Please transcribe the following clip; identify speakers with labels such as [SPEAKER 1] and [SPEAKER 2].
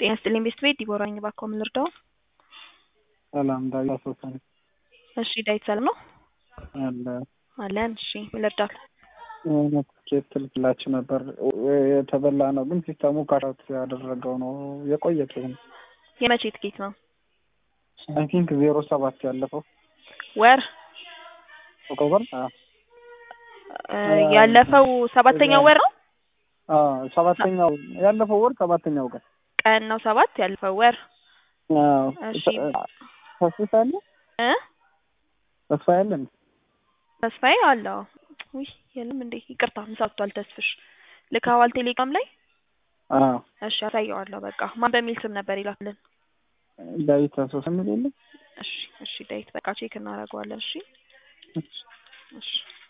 [SPEAKER 1] ጤና ይስጥልኝ ቤስት ቤት ዲቦራ ነኝ። እባክዎ ምን ልርዳው?
[SPEAKER 2] ሰላም ዳዊት አሶሳ ነኝ።
[SPEAKER 1] እሺ ዳዊት ሰላም ነው?
[SPEAKER 2] አለ
[SPEAKER 1] አለን። እሺ ምን ልርዳው?
[SPEAKER 2] የሆነ ትኬት ትልክላችሁ ነበር የተበላ ነው፣ ግን ሲስተሙ ካሻውት ያደረገው ነው የቆየ ትኬት ነው።
[SPEAKER 1] የመቼ ትኬት ነው?
[SPEAKER 2] አይ ቲንክ ዜሮ ሰባት ያለፈው
[SPEAKER 1] ወር
[SPEAKER 2] ኦክቶበር
[SPEAKER 1] እ ያለፈው ሰባተኛው ወር ነው
[SPEAKER 2] አዎ ሰባተኛው ያለፈው ወር ሰባተኛው ቀን
[SPEAKER 1] ቀን ነው ሰባት ያለፈው ወር
[SPEAKER 2] አዎ
[SPEAKER 1] እሺ።
[SPEAKER 2] ተስፋ አለ
[SPEAKER 1] እ
[SPEAKER 2] ተስፋ ያለ እንዴ?
[SPEAKER 1] ተስፋዬ አለው ውይ የለም እንዴ ይቅርታ ምሳቷል ተስፍሽ ልካዋል ቴሌግራም ላይ
[SPEAKER 2] አዎ
[SPEAKER 1] እሺ አሳየዋለሁ በቃ ማን በሚል ስም ነበር ይላክልን
[SPEAKER 2] ዳዊት አሶሳ የሚል የለም
[SPEAKER 1] እሺ እሺ ዳዊት በቃ ቼክ እናደርገዋለን እሺ እሺ